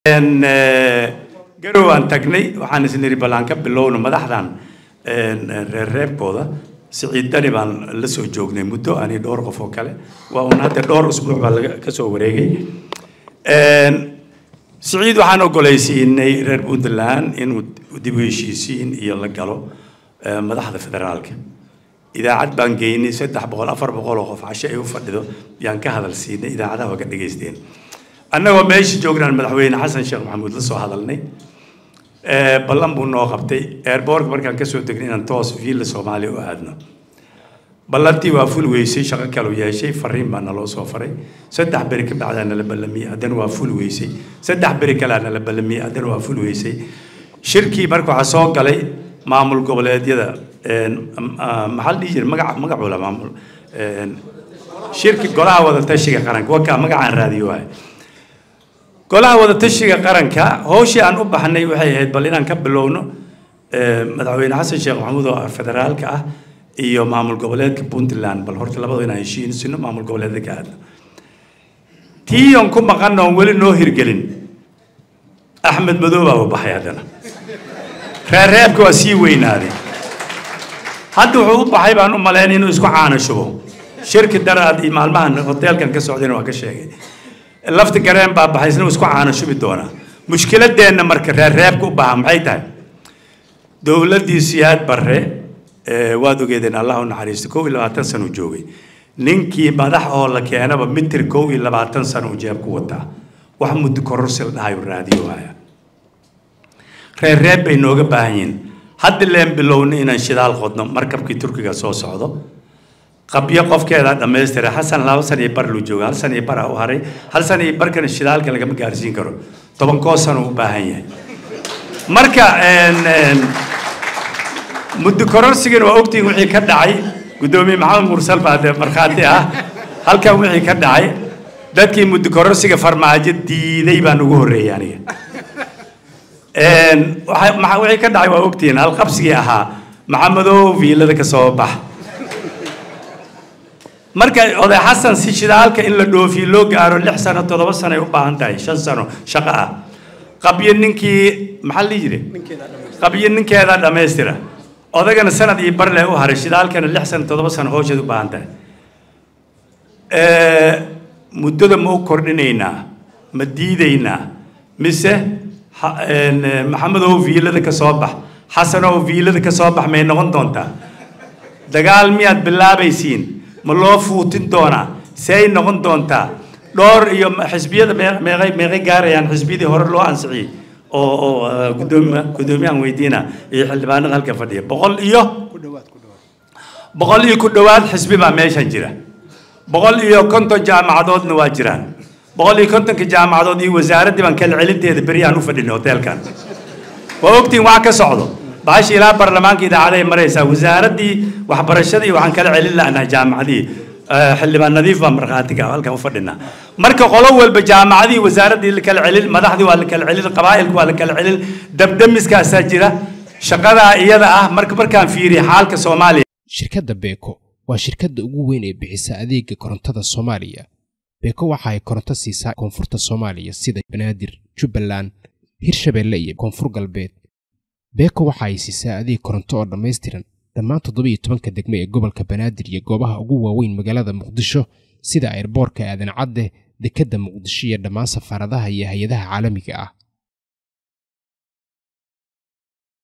garow aan tagnay waxaan isniri bal aan ka bilowno madaxdan reerreebkooda siciid dani baan la soo joognay muddo ani dhowr qof oo kale waa un hadda dhowr usbuuc baa laga ka soo wareegay siciid waxaan ogolaysiinay reer puntland inuu dib u heshiisiin iyo la galo madaxda federaalka idaacad baan geynay saddex boqol afar boqol oo qof casho ay u fadhido yaan ka hadal siinay idaacadaha waa ka dhegaysteen annagoo meesha joognaan madaxweyne xasan sheekh maxamuud la soo hadalnay ballan buu noo qabtay airbortka markaan kasoo degnay inaan toos viilla soomaaliya u aadno ballantii waa ful weysay shaqo kaleu yeeshay fariin baa naloo soo faray saddex beri ka bacdaa nala ballamiyey haddana waa ful weysay saddex beri kalea nala ballamiyey haddana waa ful weysay shirkii marka waxaa soo galay maamul goboleedyada maxaa la dhihi jiray magaca magacoola maamul shirki golaha wada tashiga qaranka wakaa magacaan raadiyo waaye golaha wada tashiga qaranka howshii aan u baxnay waxay ahayd bal inaan ka bilowno madaxweyne xasan sheekh maxamuud oo federaalka ah iyo maamul goboleedka puntland bal horta labada inaan heshiinsino maamul goboleedka ka aadno tii aan ku maqanna oon weli noo hirgelin axmed madoobaa u baxay haddana reerreebka waa sii weynaaday hadda wuxuu u baxay baan u malayn inuu isku caano shubo shirki daraad iyo maalmahan hoteelkan ka socdayna waa ka sheegay lafti gareen baa baxay isna isku caano shubi doonaa mushkiladeenna marka reerreebka u baha maxay tahay dowladdii siyaad barre waad ogeedeen allah u naxariisto kow iyo labaatan sano uu joogay ninkii madax oo la keenaba mitir kow iyo labaatan sano uu jeeb ku wataa wax muddo kororsi la dhahayo raadiyo haya reerreeb bay nooga baahan yihiin hadda leen bilowna inaan shidaal qodno markabkii turkiga soo socdo qabyo qofkeeda dhammaystira xasan laba san iyo bar luu jooga hal san iyo bar u haray hal san iyo barkana shidaalka lagama gaarsiin karo tobankoo sano u baahan yahay marka muddo kororsigana waa ogtiin wixii ka dhacay guddoomiye maxamed mursal baa dee markhaati ah halkan wixii ka dhacay dadkii muddo kororsiga farmaajo diiday baan ugu horreeyay aniga wixii ka dhacay waa ogtiin halqabsigii ahaa maxamedow viilada ka soo bax marka oday xasan si shidaalka in la dhoofiyo loo gaaro lix sano toddoba sano ay u baahan tahay shan sano shaqo ah qabyo ninkii maxaa la jire qabyo ninkeeda dhammaystira odagana sanad iyo barle u haray shidaalkana lix sano toddoba sano howsheed u baahan tahay muddada ma u kordhinaynaa ma diidaynaa mise maxamedow viilada ka soo bax xasanow viilada ka soo bax may noqon doontaa dagaal miyaad bilaabaysiin ma loo fuutin doonaa seay noqon doontaa dhowr iyo xisbiyada meeqay meeqay gaarayaan xisbiyadii hore loo ansixiyey oo oo gudoomiya guddoomiyahan weydiina iyo xildhibaanada halka fadhiya boqol iyo boqol iyo ku dhowaad xisbi baa meeshan jira boqol iyo konton jaamacadoodna waa jiraan boqol iyo kontonka jaamacadood iyo wasaaraddii baan kala celinteeda beriyaan u fadhinay hoteelkan waa ogtiin wax ka socdo bahashi ilaa baarlamaanka idaacaday maraysaa wasaaraddii waxbarashadii waxaan kala celin lahnaa jaamacadii xildhibaan nadiif baa markhaatiga halkan u fadhinaa marka qolo walba jaamacadii wasaaraddii la kala celin madaxdii waa la kala celin qabaa'ilka waa la kala celin dabdamiskaasaa jira shaqadaa iyada ah marka markaan fiiriya xaalka soomaaliya shirkadda beeko waa shirkadda ugu weyn ee bixisa adeega korontada soomaaliya beeko waxa ay koronto siisaa koonfurta soomaaliya sida banaadir jubbaland hirshabeelle iyo koonfur galbeed beeko waxa ay siisaa adeeg koronto oo dhammaystiran dhammaan toddobiyo tobanka degmo ee gobolka banaadir iyo goobaha ugu waaweyn magaalada muqdisho sida airboorka aadan cadde dekedda muqdisho iyo dhammaan safaaradaha iyo hay-adaha caalamiga ah